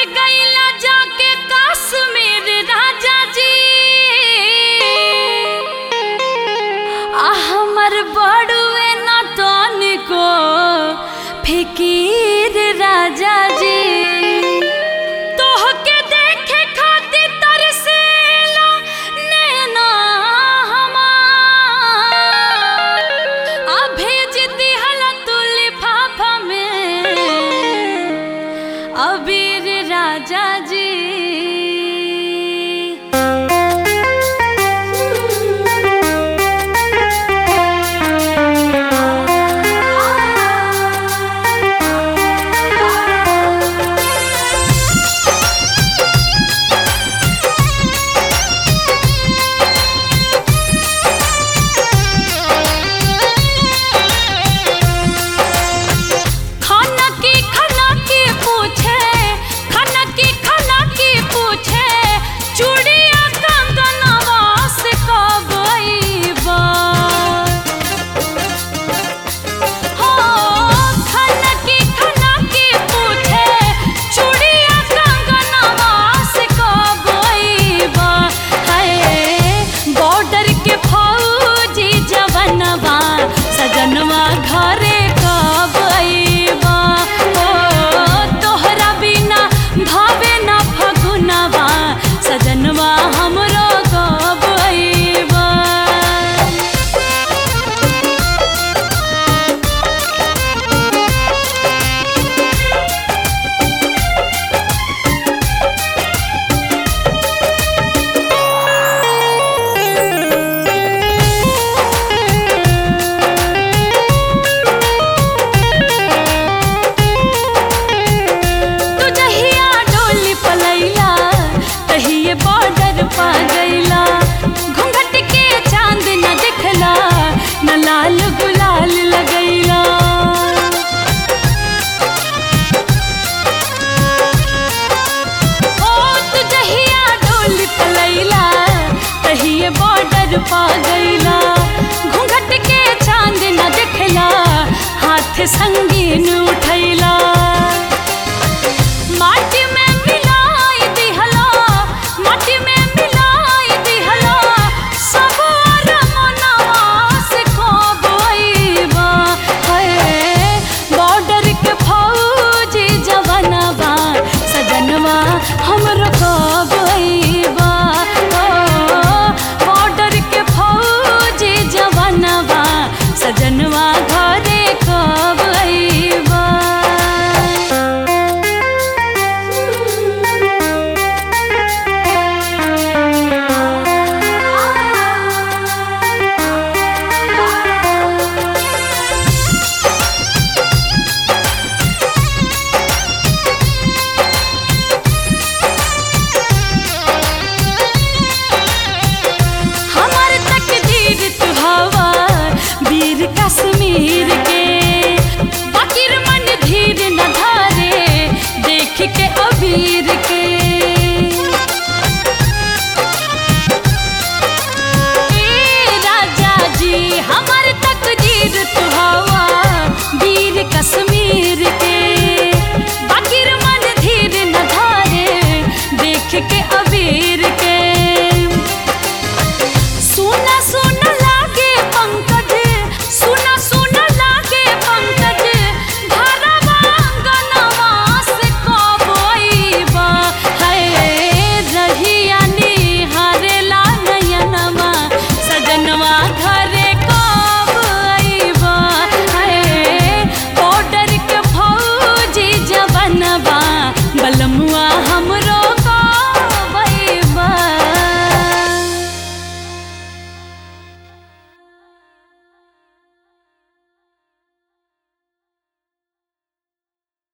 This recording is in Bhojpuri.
गईला जाके कश्मीर राजा जी आ हमर बड़ुए न तनिको फिकीर राजा जी तोहके देखे खातिर तरसेला नैना हमार आ भेज दिहला तू लिफाफा में अबीर राजा जी खाना की खाना की पूछे खाना की खाना की पूछे चूड़िया कंगनवा से कब अइबा हो खाना की खाना की पूछे चूड़िया कंगनवा से कब अइबा हाय बॉर्डर के फौजी जवनवा सजनवा घरे कब अइबा हो तोहरा बिना भावे ना फगुनवा सजनवा हमरो कब अइबा तू जहिया डोली पलैला तहिए बॉर्डर पा गईला घूंघट के चांद न दिखला न लाल गुलाल लगैला ओ तू जहिया डोली पलैला तहिए बॉर्डर पा गईला घूंघट के चांद न दिखला हाथ संगीन उठैला माटी में मिलाई दिहला माटी में मिलाई दिहला सब अरमनवा से कब अइबा हाय बॉर्डर के फौजी जवनवा सजनवा हमरो कब अइबा ओ बॉर्डर के फौजी जवनवा सजनवा घरे कब अइबा हमर तकदीर तू हवा वीर कश्मीर के बाकिर मन धीर न धारे देख के